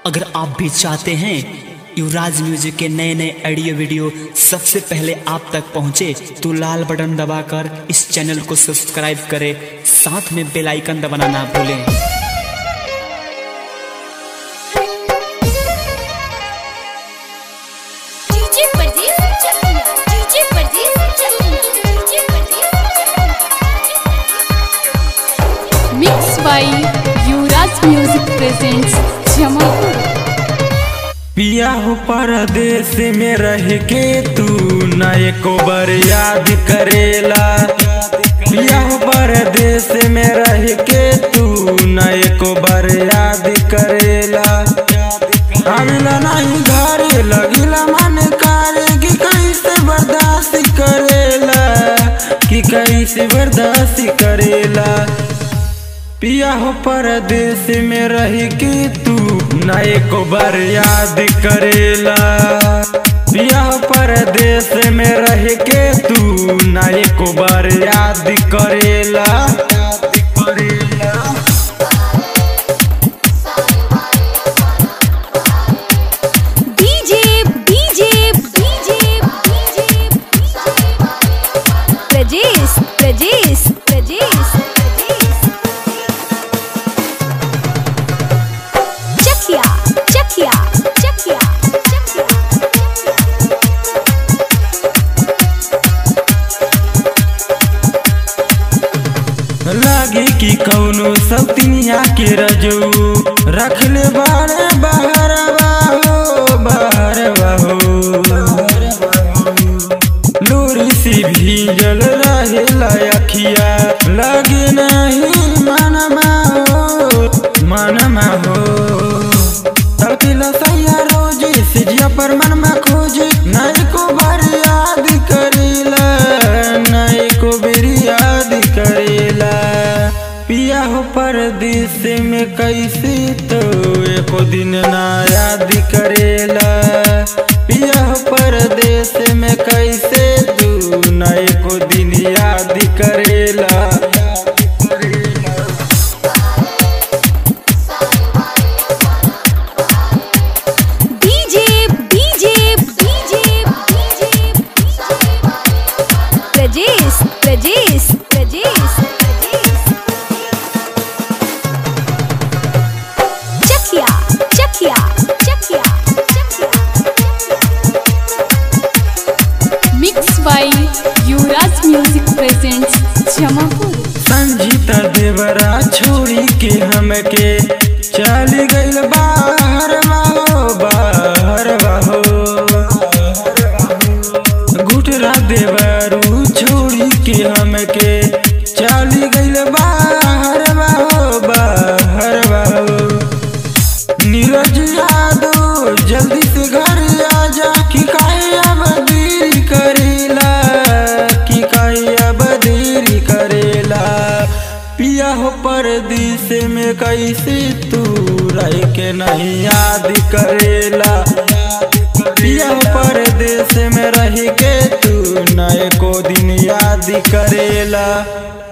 अगर आप भी चाहते हैं युवराज म्यूजिक के नए नए ऑडियो वीडियो सबसे पहले आप तक पहुंचे तो लाल बटन दबाकर इस चैनल को सब्सक्राइब करें साथ में बेल आइकन दबाना ना भूलें DJ Pradeep Chakiya DJ Pradeep Chakiya DJ Pradeep mix by Yuvraj music presents Jamapur पिया हो परदेश में रह के तू न एको बार याद करेला पिया हो परदेश में रह के तू न एको बार याद करेला आवेला नहीं घरे लगिला मन करे कि कैसे बर्दाश्त करेला कि कैसे बर्दाश्त करेला पिया हो परदेश में रह के तू न एको बार याद करेला पिया हो परदेश में रह के तू न एको बार याद करेला याद करेला DJ DJ DJ DJ Prajesh Prajesh Prajesh Chakiya Chakiya Chakiya Chakiya लागे कि कौनो सब तिनिया के रजू रख ले बारे बाहर बाहो बाहर बाहो लूरी सी भीजल रहे अखिया लगे नहीं मन हो मन हो तड़पिला सैया रोज सिजिया पर मन में खोज नहीं को बार याद करेला नहीं को बेरी याद करेला पिया हो परदेश में कैसे तो एको दिन ना याद करेला पिया हो परदेश में कैसे तू ना एको दिन याद करेला DJ DJ DJ DJ Prajesh Prajesh Prajesh Chakiya Chakiya Chakiya Chakiya mix by Yuvraj music presents Jamapur Sanjeeta देवरा छोड़ी के हमके चल गइल बाहर बाहो बाहर बाहो गुटरा देवरू छोड़ी के हमके चल गइल बाहर बाहो बाहर बाहो नीरज यादव जल्दी से घर आ जा कि काहे अब देरी करेला कि काहे अब देरी करेला पिया हो परदेश में कैसे तू रह के नहीं याद करेला पिया हो परदेश में रह के तू न एको दिन याद करेला